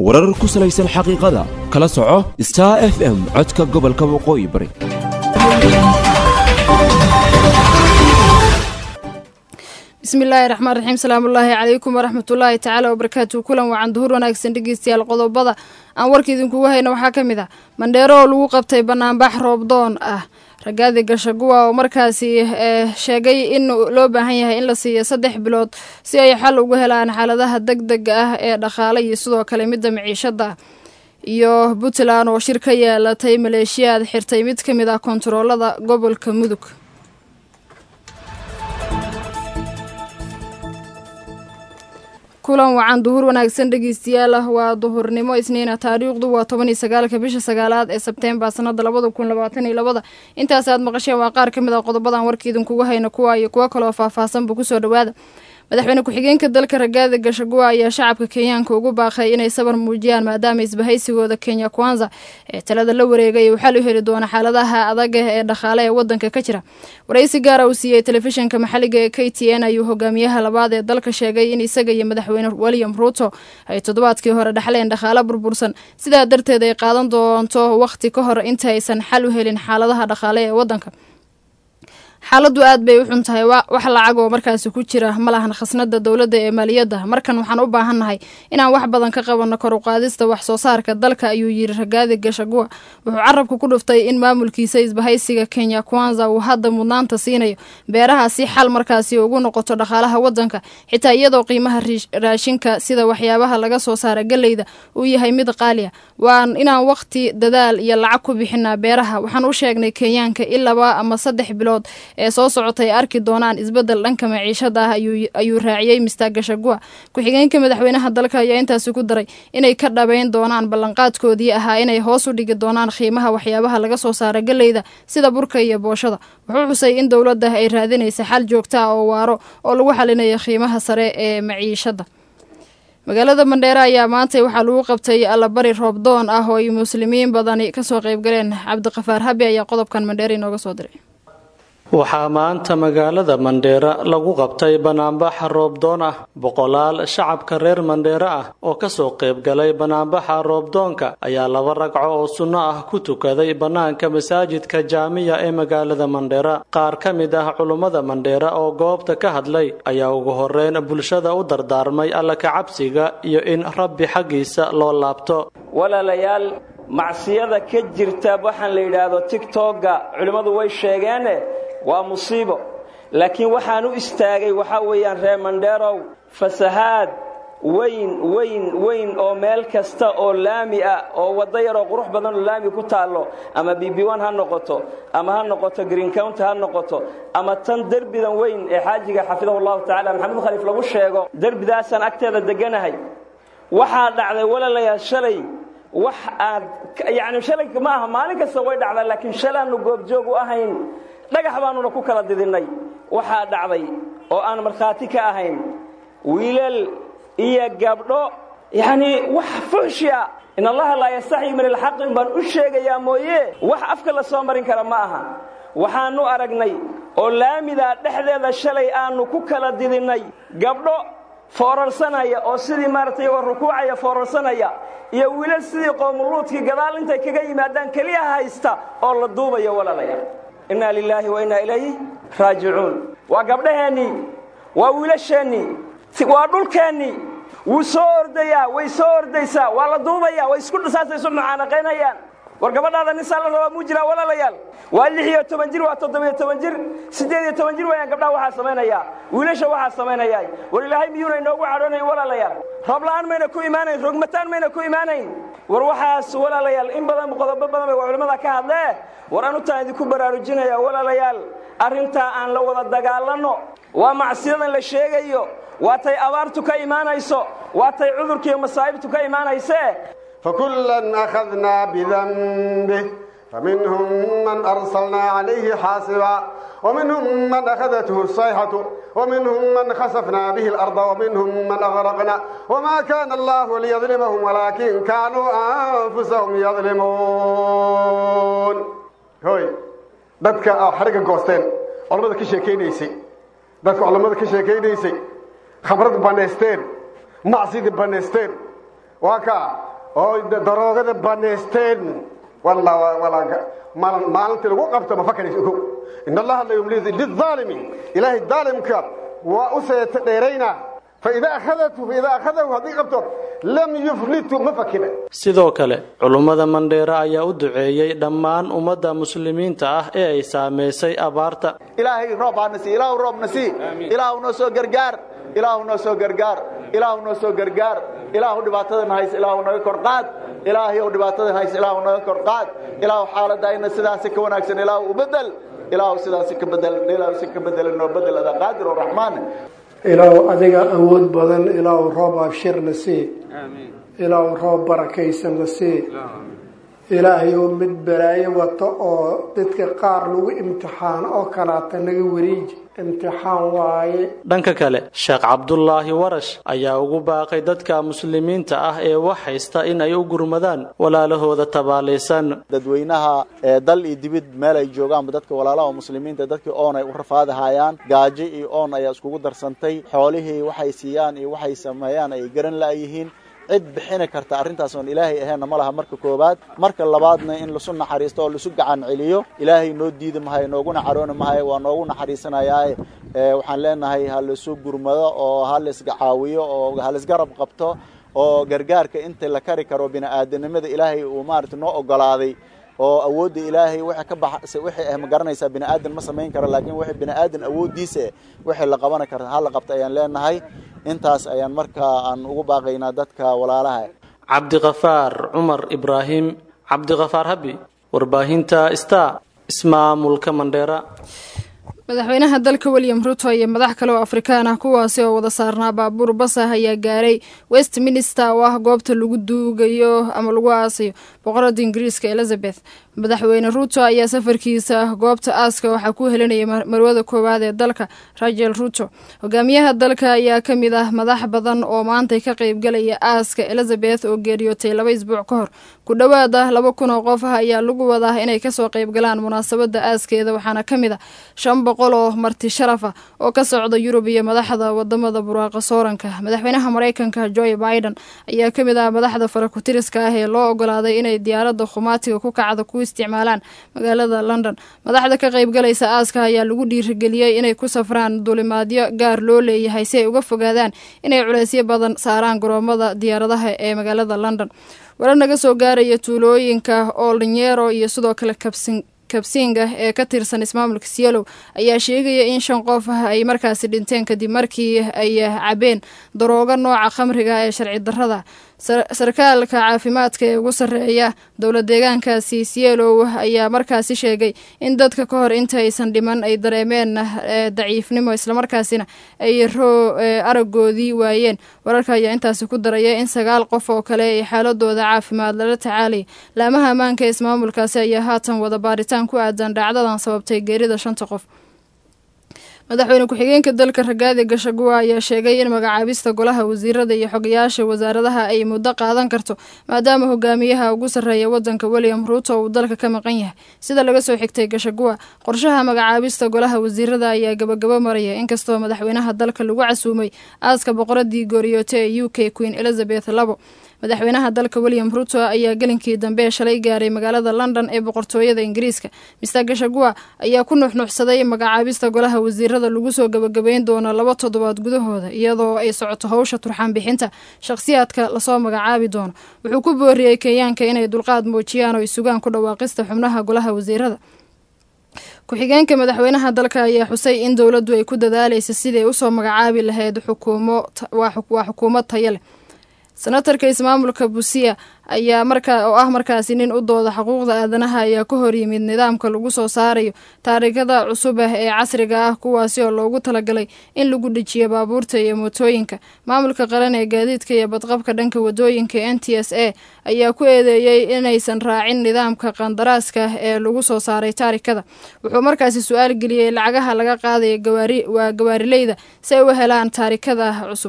warar ku salaysan xaqiiqada kala soco star f m codka gobolka waqooyi bari bismillaahi raxmaan raxiim salaamullaahi calaykum waraxmatullaahi tacaala wabarakaatu kulan wacan duhur wanaagsan dhegeystayaal qodobada aan warka idinkugu hayna waxaa ka mid ah mandheero oo lagu qabtay banaanbax roobdoon ah ragaadi gashaguwa oo markaasi sheegay in loo baahan yahay in la siiyo saddex bilood si ay xal ugu helaan xaaladaha deg dega ah ee dhaqaale iyo sidoo kale midda miciishada iyo puntland oo shir ka yeelatay maleeshiyaad xirtay mid ka mid ah kontaroolada gobolka mudug kulan wacan duhur wanaagsan dhegeystayaal ah waa duhurnimo isniina taariikhdu waa toban iyo sagaalka bisha sagaalaad ee sebteembar sanada labada kun labaatan iyo labada intaas aad maqasheen waa qaar ka mid ah qodobadan warka idinkugu hayna kuwa iyo kuwo kaloo faahfaahsanba kusoo dhawaada madaxweyne ku-xigeenka dalka ragaada gashaguwa ayaa shacabka kenyaanka ugu baaqay inay sabar muujiyaan maadaama isbahaysigooda kenya kwanza ee talada la wareegay uu xal u heli doono xaaladaha adag ee dhaqaale ee wadanka ka jira waraysi gaara uu siiyey telefishinka maxaliga ee k t n ayuu hogaamiyaha labaad ee dalka sheegay in isaga iyo madaxweyne william ruuto ay toddobaadkii hore dhexleen dhaqaale burbursan sidaa darteed ay qaadan doonto wakhti ka hor inta aysan xal u helin xaaladaha dhaqaale ee wadanka xaaladdu aad bay u xun tahay wax lacag oo markaasi ku jira ma lahan khasnada dowladda ee maaliyadda markan waxaan u baahannahay inaan wax badan ka qabanno kor u qaadista wax soo saarka dalka ayuu yiri ragaadi gashaguwa wuxuu carabka ku dhuftay in maamulkiisa isbahaysiga kenya kwanza uu hadda mudnaanta siinayo beeraha si xal markaasi ugu noqoto dhaqaalaha wadanka xitaa iyadoo qiimaha raashinka sida waxyaabaha laga soo saara galeyda uu yahay mid qaali ah waan inaan waqti dadaal iyo lacag ku bixinaa beeraha waxaan u sheegnay kenyaanka in laba ama saddex bilood ee soo socotay arki doonaan isbedel dhanka maciishada ah ayuu raaciyey mister gashagua ku-xigeenka madaxweynaha dalka ayaa intaasi ku daray inay ka dhabeyn doonaan ballanqaadkoodii ahaa inay hoos u dhigi doonaan qiimaha waxyaabaha laga soo saara galeyda sida burka iyo booshada wuxuu xusay in dowladda ay raadinaysa xal joogta ah oo waaro oo lagu xalinayo qiimaha sare ee maciishada magaalada mandheere ayaa maantay waxaa lagu qabtay allabari roobdoon ah oo ay muslimiin badani kasoo qeybgaleen cabdiqafaar habi ayaa qodobkan mandheere inooga soo diray waxaa maanta magaalada mandheera lagu qabtay banaanbaxa roobdoon ah boqolaal shacabka reer mandheere ah oo kasoo qaybgalay banaanbaxa roobdoonka ayaa laba ragco oo sunno ah ku tukaday bannaanka masaajidka jaamiya ee magaalada mandheera qaar ka mid ah culummada mandheera oo goobta ka hadlay ayaa ugu horeyn bulshada u dardaarmay alla kacabsiga iyo in rabbi xaggiisa loo laabto walaalayaal macsiyada ka jirta waxaan la yidhaahdo tigtogga culimmadu way sheegeene waa musiibo laakiin waxaan u istaagay waxaa weeyaan reer mandheerow fasahaad weyn weyn weyn oo meel kasta oo laami ah oo waddo yaroo qurux badan oo laami ku taallo ama bb1 ha noqoto ama ha noqoto green county ha noqoto ama tan derbidan weyn ee xaajiga xafidahu llahu tacala maxamed khaliif lagu sheego derbidaasaan agteeda deganahay waxaa dhacday walaalayaal shalay wax aad yacni shalay ma aha maalin kasta way dhacdaa laakiin shalaannu goobjoog u ahayn dhagax baannuna ku kala didinnay waxaa dhacday oo aan markhaati ka ahayn wiilal iyo gabdho yacnii wax fuxshi a in allaha laa yastaxyi min alxaqi baan u sheegayaa mooye wax afka la soo marin kara ma aha waxaannu aragnay oo laamidaa dhexdeeda shalay aannu ku kala didinnay gabdho foorarsanaya oo sidii maaragtay iyagoo rukuucaya foorarsanaya iyo wiilal sidii qoomuluudkii gadaal intay kaga yimaadaan keliya haysta oo la duubayo walaalayaal innaa lilaahi wa innaa ilayhi raajicuun waa gabdhaheennii waa wiilasheennii waa dhulkeennii wuu soo ordayaa way soo ordaysaa waa la duubaya way isku saasay isu mucaanaqaynayaan war gabadhaada nisaa la rabaa muu jiraa walaalayaal waa lix iyo toban jir waa toddobiyo toban jir siddeed iyo toban jir wayaan gabdhaha waxaa samaynayaa wiilasha waxaa samaynayaa war ilaahay miyuuna inoogu cadhoonayn walaalayaal roobla'aan mayna ku imaanayn rogmataan mayna ku imaanayn war waxaas walaalayaal in badan qodobo badan bay culimmada ka hadlee war anutaan idinku baraarujinaya walaalayaal arrintaa aan la wada dagaalanno waa macsiyadan la sheegayo waa tay abaartu ka imaanayso waa tay cudurkiiyo masaa'ibtu ka imaanaysee فكلا أخذنا بذنبه فمنهم من أرسلنا عليه حاصبا ومنهم من أخذته الصيحة ومنهم من خسفنا به الأرض ومنهم من أغرقنا وما كان الله ليظلمهم ولكن كانوا أنفسهم يظلمون هوي dadka xariga goosteen culamada ka sheekaynaysay dadka culamada ka sheekaynaysay khabrad banaysteen macsidii banaysteen waa ka oo daroogada banaysteen maalintii lagu qabto ma fakaraysa ogow in allaha la yumli lilaalimi ilaahay daalimka waa u seeta dheerayna faida akhadatu faida akhadahu haddii qabto lam yuflitu ma fakina sidoo kale culummada mandheera ayaa u duceeyey dhammaan ummadda muslimiinta ah ee ay saamaysay abaarta ilaahay roob hana sii ilaahu roobna sii ilaahu noo soo gargaar ilaahu noo soo gargaar ilaahu noo soo gargaar ilaahu dhibaatadana hays ilaahu naga kor qaad ilaahay ou dhibaatadan hays ilaahu naga kor qaad ilaahu xaaladayna sidaasi ka wanaagsan ilaahu u bedel ilaahu sidaasi ka bedel ilaahu si ka bedel noo bedel adaa qaadir oo raxmaan ilaahu adiga awood badan ilaahu roob abshirna sii ilaahu roob barakaysanna sii ilaahayou mid balaayo wato oo dadka qaar lagu imtixaan oo kalaata naga wariiji imtixaan waaye dhanka kale sheekh cabdulaahi warash ayaa ugu baaqay dadka muslimiinta ah ee wax haysta in ay u gurmadaan walaalahooda tabaalaysan dadweynaha ee dal iyo dibid meel ay joogaanba dadka walaalaha muslimiinta dadkii oon ay u rafaadahayaan gaajo iyo oon ayaa iskugu darsantay xoolihii waxay siiyaan iyo waxay sameeyaan ay garan la'yihiin cid bixini karta arrintaas oon ilaahay aheenna ma laha marka koowaad marka labaadna in lasu naxariisto oo lasu gacan celiyo ilaahay noo diidi mahayo nooguna carooni mahayo waa noogu naxariisanayaaye waxaan leenahay ha laisu gurmado oo ha laisga caawiyo oo ha laisgarab qabto oo gargaarka inta la kari karo bini-aadanimada ilaahay uu maarata noo ogolaaday oo awoodda ilaahay wixii ka bax wixii ah ma garanaysaa bini aadan ma samayn karo laakiin wixii bini aadan awooddiisa wixii la qaban kara ha la qabta ayaan leenahay intaas ayaan markaa aan ugu baaqaynaa dadka walaalaha cabdiqafaar cumar ibraahim cabdiqafaar habi warbaahinta star ismaamulka mandheera madaxweynaha dalka william ruto iyo madax kale oo afrikaan ah kuwaasi oo wada saarnaa baabuur basah ayaa gaaray westminster oo ah goobta lagu duugayo ama lagu aasayo boqorada ingiriiska elizabeth madaxweyne ruto ayaa safarkiisa goobta aaska waxaa ku helinayay marwada koowaad ee dalka rachel ruto hogaamiyaha dalka ayaa ka mid ah madax badan oo maantay ka qeybgalaya aaska elizabeth oo geeriyootay laba isbuuc ka hor ku dhowaad ah laba kun oo qof ah ayaa lagu wadaa inay kasoo qeybgalaan munaasabada aaskeeda waxaana ka mid ah shan boqol oo marti sharaf ah oo ka socda yurub iyo madaxda wadamada buraaqa sooranka madaxweynaha mareykanka joe biden ayaa ka mid ah madaxda farakutiriska ah ee loo ogolaaday inay diyaaradda khumaatiga ku kacda ku isticmaalaan magaalada london madaxda ka qeybgalaysa aaska ayaa lagu dhiirigeliyey inay ku safraan dulimaadyo gaar loo leeyahay si ay uga fogaadaan inay culeysyo badan saaraan garoomada diyaaradaha ee magaalada london wala naga soo gaaraya tuulooyinka oldanyero iyo sidoo kale kabsin kabsinga ee ka tirsan ismaamulka sielow ayaa sheegaya in shan qof ah ay markaasi dhinteen kadib markii ay cabeen daroogo nooca khamriga ee sharci darrada sarkaalka caafimaadka ee ugu sarreeya dowla deegaankaasi sielow ayaa markaasi sheegay in dadka ka hor inta aysan dhiman ay dareemeen daciifnimo islamarkaasina ay aragoodii waayeen wararka ayaa intaasi ku daraya in sagaal qof oo kale ay xaaladooda caafimaad lala tacaalaya laamaha ammaanka ee ismaamulkaasi ayaa haatan wada baaritaan ku aadan dhacdadan sababtay geerida shanta qof madaxweyne ku-xigeenka dalka ragaadi gashaguwa ayaa sheegay in magacaabista golaha wasiirada iyo xogayaasha wasaaradaha ay muddo qaadan karto maadaama hogaamiyaha ugu sarreeya wadanka william ruuto uu dalka ka maqan yahay sida laga soo xigtay gashaguwa qorshaha magacaabista golaha wasiirada ayaa gabagabo maraya inkastoo madaxweynaha dalka lagu casuumay aaska boqoradii gooriyoote ee u k queen elizabeth labo madaxweynaha dalka william ruto ayaa gelinkii dambe shalay gaaray magaalada london ee boqortooyada ingiriiska mister gashagua ayaa ku nuxnuxsaday magacaabista golaha wasiirada lagu soo gabagabeyn doono laba toddobaad gudahooda iyadoo ay socoto howsha turxaan bixinta shakhsiyaadka lasoo magacaabi doono wuxuu ku booriyey kenyaanka inay dulqaad muujiyaan oo ay sugaan ku dhawaaqista xubnaha golaha wasiirada ku-xigeenka madaxweynaha dalka ayaa xusay in dowladdu ay ku dadaaleysa siday usoo magacaabi lahayd xukuumo waa xukuumad taya leh senatarka ismaamulka busia ayaa markaa oo ah markaasi nin u dooda xuquuqda aadanaha ayaa ka hor yimid nidaamka lagu soo saarayo taarikada cusub ah ee casriga ah kuwaasi oo loogu talagalay in lagu dhejiyo baabuurta iyo mootooyinka maamulka qaran ee gaadiidka iyo badqabka dhanka wadooyinka n t s a ayaa ku eedeeyey inaysan raacin nidaamka qandaraaska ee lagu soo saaray taarikada wuxuu markaasi su-aal geliyey lacagaha laga qaadaya gawaari waa gawaarileyda si ay u helaan taarikada cusub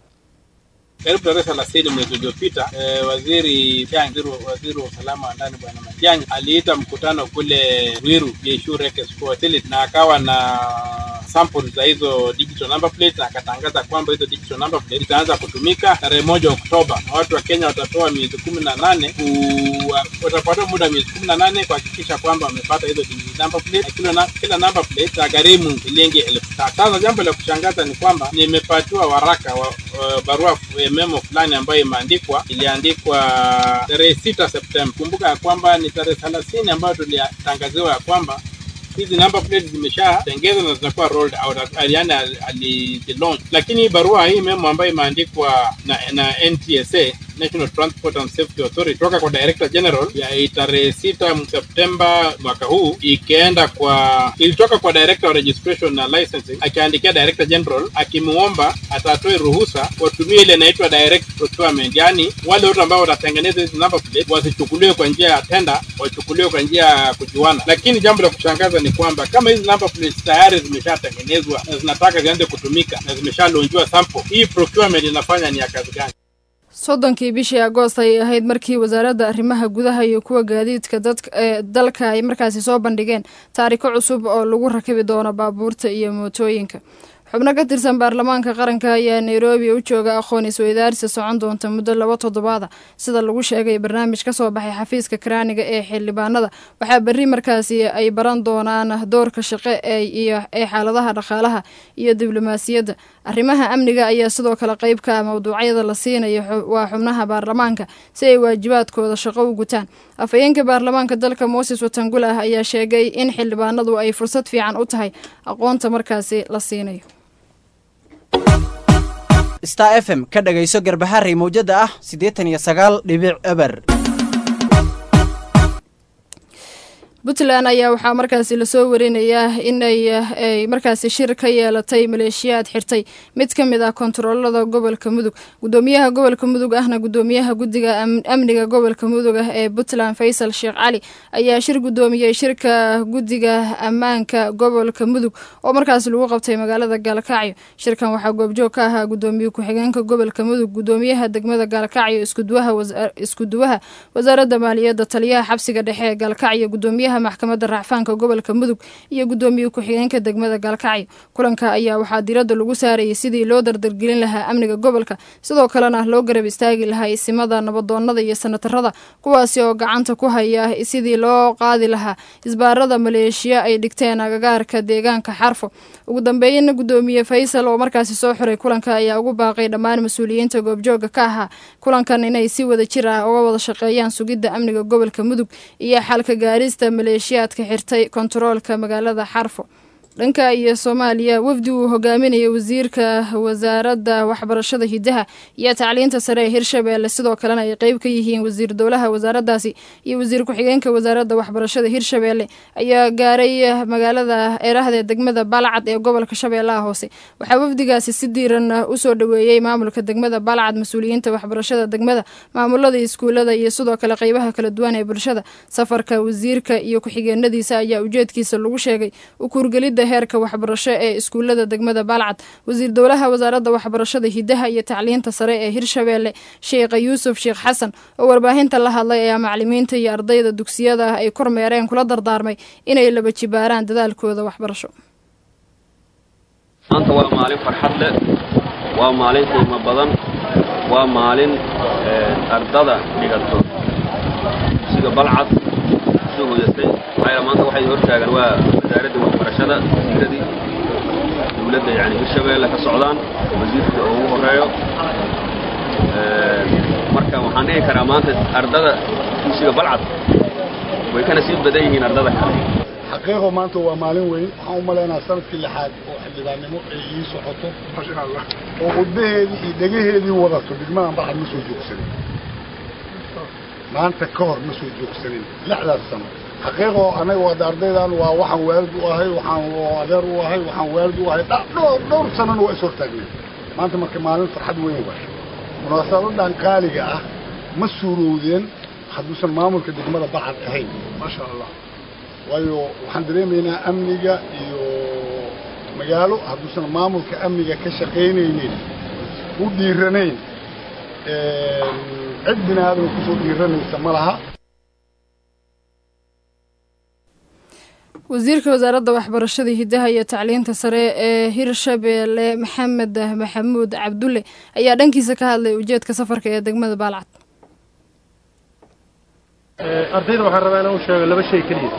karibu tarehe thelathini mwezi uliopita eh, waziri Matiang'i, waziri wa usalama wa ndani bwana Matiang'i aliita mkutano kule Ruiru Jeshurek Facility na akawa na samples za hizo digital number plate na akatangaza kwamba hizo digital number plate zitaanza kutumika tarehe moja Oktoba, na watu wa Kenya watapewa miezi kumi na nane watapata muda wa miezi kumi na nane kuhakikisha kwamba wamepata hizo digital number plate, na kila, na, kila number plate itagharimu shilingi elfu tatu. Sasa jambo la kushangaza ni kwamba nimepatiwa waraka wa, wa barua eh, memo fulani ambayo imeandikwa iliandikwa tarehe sita Septemba. Kumbuka ya kwamba ni tarehe thelathini ambayo tulitangaziwa ya kwamba hizi number plates zimeshatengezwa na zitakuwa rolled out, yani alizilaunch. Lakini barua hii memo ambayo imeandikwa na, na NTSA National Transport and Safety Authority toka kwa Director General ya tarehe sita Septemba mwaka huu ikaenda kwa ilitoka kwa Director of Registration na Licensing akiandikia Director General akimuomba atatoe ruhusa watumie ile inaitwa direct procurement, yani wale wote ambao watatengeneza hizi number plate wasichukuliwe kwa njia ya tenda, wachukuliwe kwa njia ya kujuana. Lakini jambo la kushangaza ni kwamba kama hizi number plates tayari zimeshatengenezwa na zinataka zianze kutumika na zimeshalonjiwa sample, hii procurement inafanya ni ya kazi gani? soddonkii bishii agoost ayay ahayd markii wasaaradda arrimaha gudaha iyo kuwa gaadiidka dadka ee dalka ay markaasi soo bandhigeen taariko cusub oo lagu rakibi doono baabuurta iyo mootooyinka xubno ka tirsan baarlamaanka qaranka ayaa nairobi u jooga aqoon isweydaarsi socon doonta muddo laba toddobaada sida lagu sheegay barnaamij ka soo baxay xafiiska karaaniga ee xildhibaanada waxaa berri markaasi ay baran doonaan doorka shaqe ee ee xaaladaha dhaqaalaha iyo diblomaasiyadda arrimaha amniga ayaa sidoo kale qeyb ka ah mawduucyada la siinayo waa xubnaha baarlamaanka si ay waajibaadkooda shaqo u gutaan afhayeenka baarlamaanka dalka moses watangul ah ayaa sheegay in xildhibaanadu ay fursad fiican u tahay aqoonta markaasi la siinayo star f m ka dhagayso garbaharey mawjada ah siddeetan iyo sagaal dhibic eber puntland ayaa waxaa markaasi lasoo warinayaa inay ay markaasi shir ka yeelatay maleeshiyaad xirtay mid ka mid ah kontaroolada gobolka mudug gudoomiyaha gobolka mudug ahna gudoomiyaha guddiga amniga gobolka mudug ah ee puntland faysal sheekh cali ayaa shir gudoomiyey shirka guddiga ammaanka gobolka mudug oo markaasi lagu qabtay magaalada gaalkacyo shirkan waxaa goobjoog ka ahaa gudoomiye ku-xigeenka gobolka mudug gudoomiyaha degmada gaalkacyo iskuduwaha wasaaradda maaliyadda taliyaha xabsiga dhexe ee gaalkacyo gudoomiyaha maxkamadda racfaanka gobolka mudug iyo gudoomiye ku-xigeenka degmada gaalkacyo kulanka ayaa waxaa diradda lagu saarayay sidii loo dardargelin lahaa amniga gobolka sidoo kalena loo garab istaagi lahaa isimada nabadoonada iyo sanatarada kuwaasi oo gacanta ku haya sidii loo qaadi lahaa isbaarada maleeshiya ay dhigteen agagaarka deegaanka xarfo ugu dambeeyana gudoomiye faysal oo markaasi soo xiray kulanka ayaa ugu baaqay dhammaan mas-uuliyiinta goobjooga ka ahaa kulankan inay si wada jir ah uga wada shaqeeyaan sugidda amniga gobolka mudug iyo xalka gaarista maleeshiyaadka xirtay kontaroolka magaalada xarfo dhanka iyo soomaaliya wafdi uu hogaaminaya wasiirka wasaaradda waxbarashada hidaha iyo tacliinta sare ee hirshabeelle sidoo kalena ay qeyb ka yihiin wasiir dowlaha wasaaraddaasi iyo wasiir ku-xigeenka wasaaradda waxbarashada hirshabeelle ayaa gaaray magaalada eerahdee degmada balcad ee gobolka shabeellaha hoose waxaa wafdigaasi si diiran usoo dhoweeyey maamulka degmada balcad mas-uuliyiinta waxbarashada degmada maamulada iskuulada iyo sidoo kale qeybaha kala duwan ee bulshada safarka wasiirka iyo ku-xigeenadiisa ayaa ujeedkiisa lagu sheegay ukurgelida heerka waxbarasho ee iskuulada degmada balcad wasiir dowlaha wasaaradda waxbarashada hidaha iyo tacliinta sare ee hirshabeelle sheekha yuusuf sheekh xasan oo warbaahinta la hadlay ayaa macalimiinta iyo ardayda dugsiyada ah ay kormeereen kula dardaarmay inay laba jibaaraan dadaalkooda waxbarasho maanta waa maalin farxad leh waa maalin qiimo badan waa maalin ardada dhigato dugsiga balcad soo hoyatay maxaa maanta waxay hortaagan waa wasaaradda waxbarashada wasiiradii dowladda yani hirshabeelle ka socdaan wasiirka oo ugu horeeyo marka waxaan dhihi karaa maanta ardada dugsiga balcad way kana sii badan yihiin ardada kale xaqiiqo maanta waa maalin weyn waxaan u malaynaa sanadkii lixaad oo xildhibaannimo ay ii socoto masha allah oo qudbaheedii iyo dhegaheedii wadato degmadan balcad ma soo joogsanin maanta ka hor ma soo joogsanin lixdaas sano xaqiiqo anaga waa ardaydan waa waxaan waalid u ahay waxaan adeer u ahay waxaan waalid u ahay dhowr dhowr sanona waa is hortaagnay maanta marka maalin farxad weyn waay munaasabadan qaaliga ah ma suurowdeen hadduusan maamulka degmada balcad ahayn maasha allah waayo waxaan dareemaynaa amniga iyo magaalo hadduusan maamulka amniga ka shaqaynaynin u dhiiranayn cid bini aadama kusoo dhiiranaysa ma laha wasiirka wasaaradda waxbarashada hidaha iyo tacliinta sare ee hirshabeelle maxamed maxamuud cabdulle ayaa dhankiisa ka hadlay ujeedka safarka ee degmada baalcad ardayda waxaan rabaa inaan u sheego laba shay keliya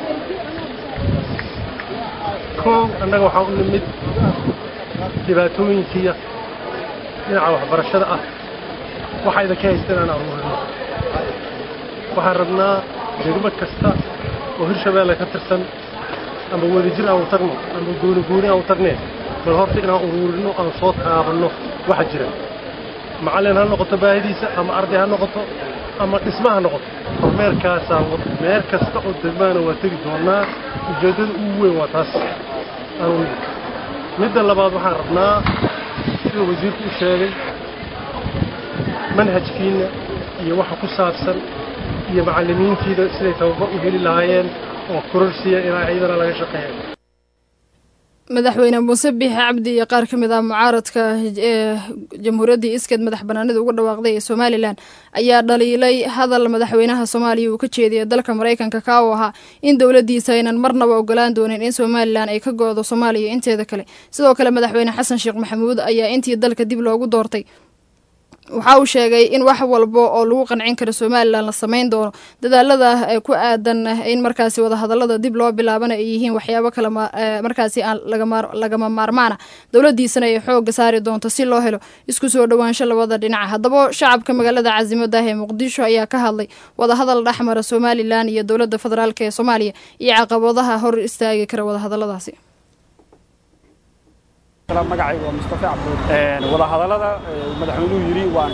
kow annaga waxaa u nimid dhibaatooyinkiiya dhinaca waxbarashada ah waxaa idinka haysta inaan aruurino waxaan rabnaa degmo kasta oo hirshabeelle ka tirsan ama wadajir aan u tagno ama gooni gooni aan u tagneen bal horta inaan uruurino aan soo taabanno waxa jira macallin ha noqoto baahidiisa ama arday ha noqoto ama dhisma ha noqoto kormeerkaasaa meel kasta oo degmaana waa tegi doonnaa ujeeddada ugu weyn waa taas aanu midda labaad waxaan rabnaa siduu wasiirku u sheegay manhajkiinna iyo waxa ku saabsan iyo macallimiintiida siday tababar u heli lahaayeen oo kororsiya inaa iyadana laga shaqeeya madaxweyne muuse biixi cabdi iyo qaar ka mid ah mucaaradka ee jamhuuriyaddii iskeed madax banaanida uga dhawaaqday ee somalilan ayaa dhaliilay hadal madaxweynaha soomaaliya uu ka jeediyay dalka maraykanka ka uu ahaa in dowladdiisa aynan marnaba ogolaan doonin in somalilan ay ka go-do soomaaliya inteeda kale sidoo kale madaxweyne xasan sheekh maxamuud ayaa intii dalka dib loogu doortay waxa uu sheegay in wax walba oo lagu qancin karo somalilan la samayn doono dadaalada ku aadan in markaasi wadahadalada dib loo bilaabana ay yihiin waxyaabo kale markaasi aan lagama maarmaana dowladiisana ay xooga saari doonto si loo helo isku soo dhowaansho labada dhinaca haddaba shacabka magaalada casimaddah ee muqdisho ayaa ka hadlay wadahadal dhexmara somalilan iyo dowladda federaalk ee soomaaliya iyo caqabadaha hor istaagi kara wadahadaladaasi magacayga waa mustafa cabdood wadahadallada madaxweynuhu yidhi waan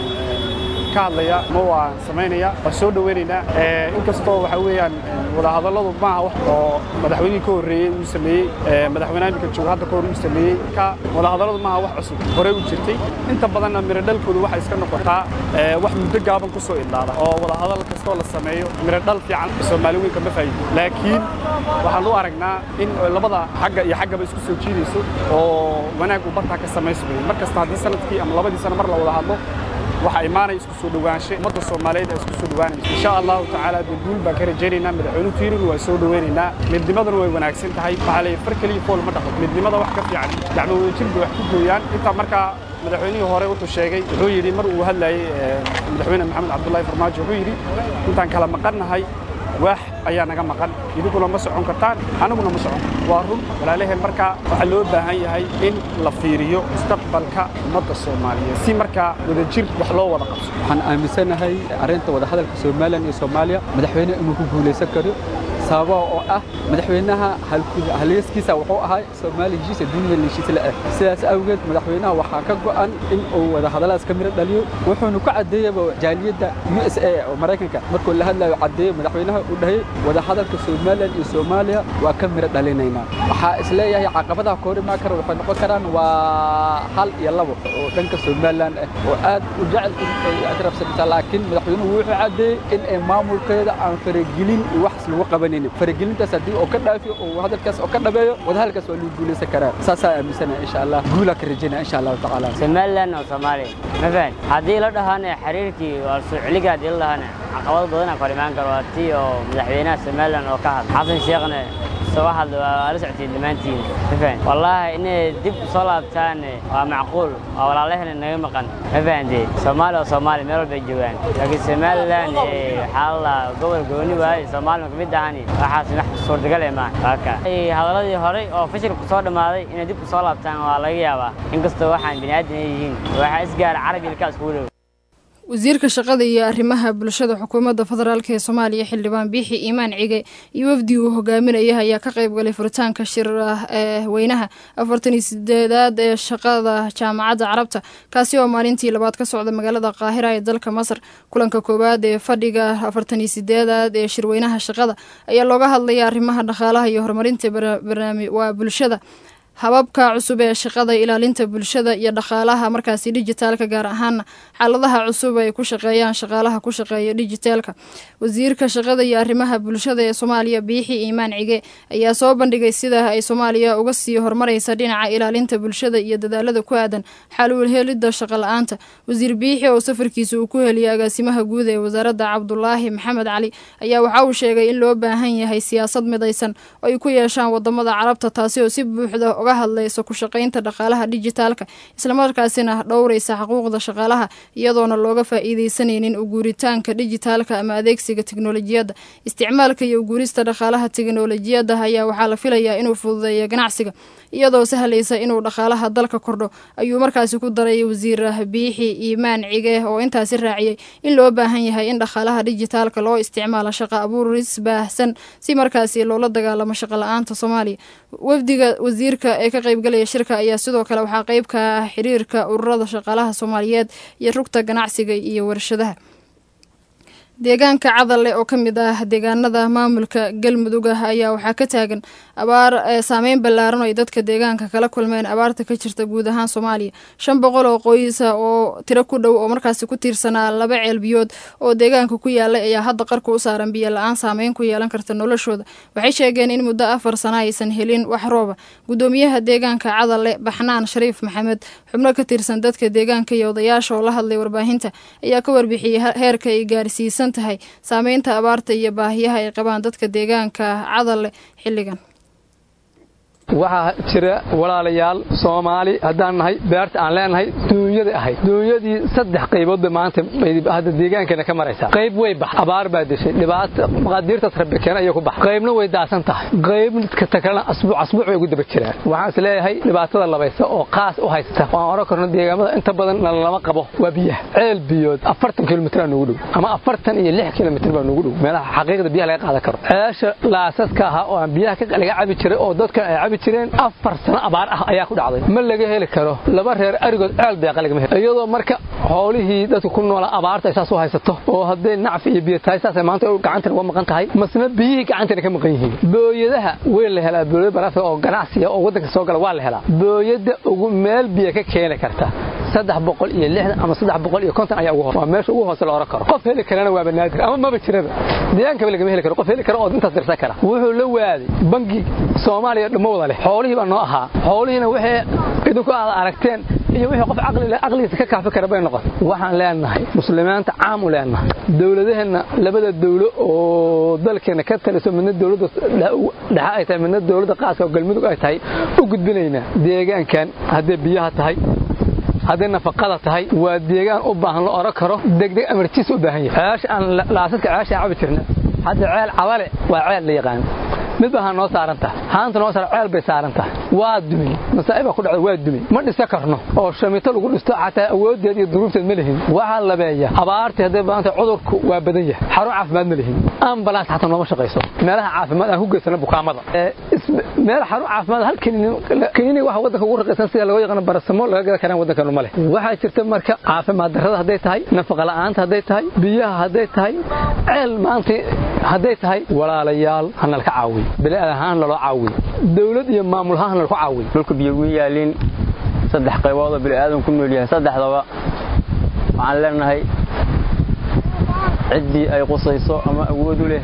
ka hadlaya ma waan samaynaya waan soo dhoweynaynaa inkastoo waxa weeyaan wadahadalladu maaha wax oo madaxweynihii ka horreeyey uu sameeyey madaxweynaha iminka jooga hadda ka hor uu sameeyey ka wadahadalladu maaha wax cusub horey u jirtay inta badanna miro dhalkoodu waxay iska noqotaa wax muddo gaaban ku soo idlaada oo wadahadal kastoo la sameeyo miro dhal fiican soomaali weynka ma faa'iido laakiin waxaan u aragnaa in labada xagga iyo xaggaba isku soo jiidayso oo wanaag uu bartaa ka samaysmayo mar kasta haddii sanadkii ama labadii sano mar la wada hadlo waxaa imaanaya isku soo dhowaansho ummadda soomaaliyeed ay isku soo dhowaanayso insha allahu tacaala dee guul baan ka rajaynaynaa madaxweynuhu tiirinu waa soo dhoweynaynaa midnimaduna way wanaagsan tahay waxaa leeyahay far keliya fool ma dhaqo midnimada wax ka fiican gacmo wadajir bay wax ku gooyaan intaa markaa madaxweynihii hore wuxuu sheegay wuxuu yidhi mar uu hadlayey madaxweyne maxamed cabdullaahi farmaajo wuxuu yidhi intaan kala maqannahay waax ayaa naga maqan idinkuna ma socon kartaan anaguna ma socon waa run walaalaheen markaa waxaa loo baahan yahay in la fiiriyo mustaqbalka ummadda soomaaliyeed si markaa wadajir wax loo wada qabso waxaan aaminsanahay arrinta wadahadalka somalilan iyo soomaaliya madaxweyne inuu ku guulaysan karo sababa oo ah madaxweynaha halyeeskiisa wuxuu ahaa soomaaliya heshiisa dunida heshiis la ah sidaas awgeed madaxweynaha waxaa ka go'an in uu wadahadalladaas ka miro dhaliyo wuxuuna ku caddeeyaba jaaliyadda u s a oo maraykanka markuu la hadlayo caddeeyo madaxweynaha uu dhahay wadahadalka somalilan iyo soomaaliya waa ka miro dhalinaynaa waxaa isleeyahay caqabadaha ka hor imaan kara waxay noqon karaan waa hal iyo labo oo dhanka somalilan ah oo aad u jecel in ay adrabsanaysaa laakiin madaxweynuhu wuxuu caddeeyey in ay maamulkeeda aan faragelin iyo wax lagu qabanin faragelintaas haddii oo ka dhaafiyo oo hadalkaas oo ka dhabeeyo wadahadalkaas waa lagu guulaysan karaa saasaa aaminsanaya insha allah guulaa ka rajaynaya insha allahu tacaala somalilan oo soomaaliya ma fahan haddii la dhahaana xiriirkii waa soo celiga haddii la dhahaana caqabado badan aan kor imaan karo waa tii oo madaxweynaha somalilan oo ka hadla xasan sheekhna soo hadla waa la socotay dhammaantiin ma fahan wallaahi inay dib soo laabtaan waa macquul waa walaalahena naga maqan ma fahantee soomaaliya oo soomaaliya meel walbay joogaan laakiin somalilan waxaa la gobol gooni waaye soomaalina kamid ahani waxaas wax suurtagal ee maaha waaka hadaladii horey oo fashilku soo dhammaaday inay dib u soo laabtaan waa laga yaabaa inkastoo waxaan bini aadan ay yihiin waxaa isgaara carabi ilkaa iskugu dhow wasiirka shaqada iyo arrimaha bulshada xukuumadda federaalk ee soomaaliya xildhibaan biixi iimaan cige iyo wafdi uu hogaaminaya ayaa ka qayb galay furitaanka shir ee weynaha afartan iyo sideedaad ee shaqada jaamacadda carabta kaasi oo maalintii labaad ka socda magaalada qaahira ee dalka masar kulanka koowaad ee fadhiga afartan iyo sideedaad ee shirweynaha shaqada ayaa looga hadlaya arrimaha dhaqaalaha iyo horumarinta waa bulshada hababka cusub ee shaqada ilaalinta bulshada iyo dhaqaalaha markaasi dijitaalka gaar ahaana xaaladaha cusub ay ku shaqeeyaan shaqaalaha ku shaqeeya dijitaalka wasiirka shaqada iyo arrimaha bulshada ee soomaaliya biixi iimaan cige ayaa soo bandhigay sida ay soomaaliya uga sii horumareysa dhinaca ilaalinta bulshada iyo dadaalada ku aadan xaluul helidda shaqa la-aanta wasiir biixi oo safarkiisa uu ku heliyay agaasimaha guud ee wasaaradda cabdulaahi maxamed cali ayaa waxa uu sheegay in loo baahan yahay siyaasad midaysan oo ay ku yeeshaan wadamada carabta taasi oo si buuxda uga hadlaysa ku shaqaynta dhaqaalaha dijitaalka islamarkaasina dhowreysa xuquuqda shaqaalaha iyadoona looga faa-iideysanaynin uguuritaanka dijitaalka ama adeegsiga teknolojiyadda isticmaalka iyo uguurista dhaqaalaha teknolojiyadda ayaa waxaa la filayaa inuu fududeeyo ganacsiga iyadoo sahlaysa inuu dhaqaalaha dalka kordho ayuu markaasi ku daray wasiir biixi iimaan cige oo intaasi raaciyey in loo baahan yahay in dhaqaalaha dijitaalka loo isticmaalo shaqa abuuris baahsan si markaasi loola dagaalamo shaqa la-aanta soomaaliya wafdiga wasiirka ee ka qaybgalaya shirka ayaa sidoo kale waxaa qeyb ka ah xiriirka ururada shaqaalaha soomaaliyeed iyo rugta ganacsiga iyo warshadaha deegaanka cadalle oo ka mid ah deegaanada maamulka galmudug ah ayaa waxaa ka taagan abaar saameyn ballaaran oo ay dadka deegaanka kala kulmeen abaarta ka jirta guud ahaan soomaaliya shan boqol oo qoysa oo tiro ku dhow oo markaasi ku tiirsanaa laba ceel biyood oo deegaanka ku yaalay ayaa hadda qarka u saaran biyo la-aan saameyn ku yeelan karta noloshooda waxay sheegeen in muddo afar sana aysan helin wax rooba gudoomiyaha deegaanka cadalle baxnaan shariif maxamed xubno ka tirsan dadka deegaanka iyo odayaasha oo la hadlay warbaahinta ayaa ka warbixiyey heerka ay gaarsiisan tahay saameynta abaarta iyo baahiyaha ay qabaan dadka deegaanka cadalle xilligan waxaa jira walaalayaal soomaali haddaan nahay beerta aan leenahay duunyada ahayd duunyadii saddex qaybood bay maanta hadda deegaankana ka maraysaa qayb way bax abaar baa deshay dhibaata maqaadiirtaas rabbi keena ayay ku bax qaybna way daasan tahay qayb kasta kalena asbuuc asbuuc bay ugu daba jiraan waxaan is leeyahay dhibaatada labaysa oo qaas u haysta waan oran karno deegaamada inta badan lama qabo waa biyaha ceel biyood afartan kilomitir aa noogu dhow ama afartan iyo lix kilomitir baa noogu dhow meelaha xaqiiqda biyaha laga qaadan karo ceesha laasaska ahaa oo aan biyaha laga cabi jiray oo dadka ay cabi jireen afar sano abaar ah ayaa ku dhacday ma laga heli karo laba reer arigood ceel deeqa lagama helo iyadoo marka xoolihii dadka ku noola abaarta ay saas u haysato oo hadday nacfi iyo biyo tahay saasay maanta gacantana uga maqan tahay masna biyihii gacantana ka maqan yihiin booyadaha way la helaa booyada baraafka oo ganacsiga oo waddanka soo gala waa la helaa booyada ugu meel biyo ka keeni karta saddex boqol iyo lixdan ama saddex boqol iyo konton ayaa ugu hoos waa meesha ugu hoose la oran karo qof heli karana waaba naadir ama maba jiraba deegaankaba lagama heli karo qof heli kara oo intaas dirsan kara wuxuu la waaday bangi soomaaliya dhammo wada leh xoolihii baa noo ahaa xoolihiina waxay idinku aad aragteen iyo wixii qof caqli leh caqligiisa ka kaafi kara bay noqotay waxaan leenahay muslimiinta caam u leenahay dowladaheenna labada dowlo oo dalkeena ka taliso midna dowladda dhexe ay tahay midna dowladda qaaska oo galmudug ay tahay u gudbinaynaa deegaankan hadday biyaha tahay hadday nafaqada tahay waa deegaan u baahan la oran karo degdeg amartiisa u baahan yahay ceesha aan laasadka ceesha cabi jirna hadda ceel cabale waa ceel la yaqaan mid baa noo saaran tahay haanta noo saaran ceel bay saaran tahay waa dumay masaa'iba ku dhacday waa dumay ma dhisa karno oo shamito lagu dhisto xataa awoodeed iyo duruufteed ma lihin waxaa labeeya abaartii hadday baanta cudurku waa badan yahay xarun caafimaad ma lihin ambalaas xataa nooma shaqayso meelaha caafimaad aan ku geysano bukaamada meel xarun caafimaad hal kiniini waxa waddanka ugu raqaysan sida loo yaqaano barasamo laga gada karaan waddankanu ma leh waxaa jirta marka caafimaad darrada hadday tahay nafaqa la'aanta hadday tahay biyaha hadday tahay ceel maanta hadday tahay walaalayaal hanalka caawiy bini'aad ahaan laloo caawiy dowlad iyo maamul ahaan lalku caawiy dhulka biyo ugu yaalin saddex qaybood oo bini'aadan ku nool yahay saddexdaba waxaan leenahay ciddii ay qusayso ama awood u leh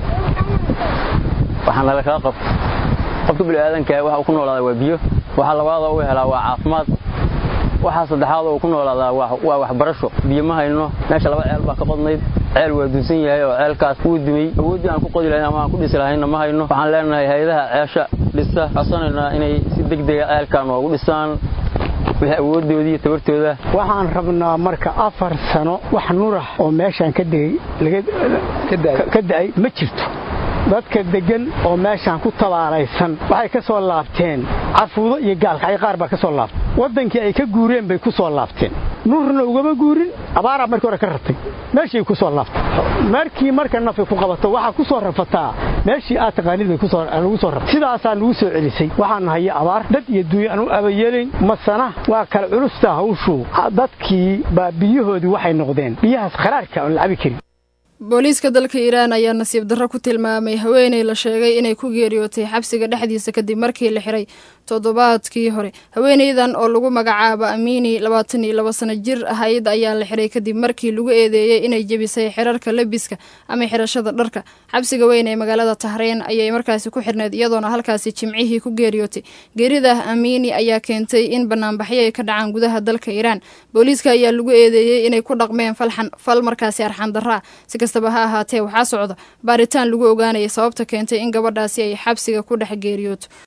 waxaa nala kala qabto qofka bini'aadanka waxa uu ku noolaadaa waa biyo waxa labaada uu helaa waa caafimaad waxaa saddexaad uu ku noolaadaa waa waxbarasho biyo ma hayno meesha laba ceel baa ka qodnayd ceel waa dunsan yahay oo ceelkaas wuu dumay awooddii aan ku qodi lahayn ama aan ku dhisi lahayna ma hayno waxaan leenahay hay-adaha ceesha dhisa codsanaynaa inay si degdega ceelkan noogu dhisaan wixii awooddoodii iyo tabartooda waxaan rabnaa marka afar sano wax nurah oo meeshaan ka ka da'ay ma jirto dadka deggan oo meeshaan ku tabaalaysan waxay ka soo laabteen carfuudo iyo gaalkacyo qaar baa ka soo laabtay waddankii ay ka guureen bay ku soo laabteen nurna ugama guurin abaaraa markii hore ka ratay meeshii ku soo laabtay markii marka nafi ku qabato waxaa ku soo rafataa meeshii aad taqaanid bay lagu soo rafay sidaasaa nagu soo celisay waxaan nahay abaar dad iyo duunya aan u abayeelayn masana waa kala culusta hawshu dadkii baa biyahoodii waxay noqdeen biyahaas kharaarka aan la cabi karin booliiska dalka iiraan ayaa nasiib darro ku tilmaamay haweeney la sheegay inay ku geeriyootay xabsiga dhexdiisa kadib markii la xiray toddobaadkii hore haweeneydan oo lagu magacaabo amiini labaatan iyo laba sano jir ahayd ayaa la xiray kadib markii lagu eedeeyey inay jebisay xirarka lebiska ama xirashada dharka xabsiga weyn ee magaalada tahreyn ayay markaasi ku xirneyd iyadoona halkaasi jimcihii ku geeriyootay geerida amiini ayaa keentay in banaanbaxyo ay ka dhacaan gudaha dalka iiraan booliiska ayaa lagu eedeeyey inay ku dhaqmeen falxan fal markaasi arxan darra si kastaba ha ahaatee waxaa socda baaritaan lagu ogaanaya sababta keentay in gabadhaasi ay xabsiga ku dhex geeriyooto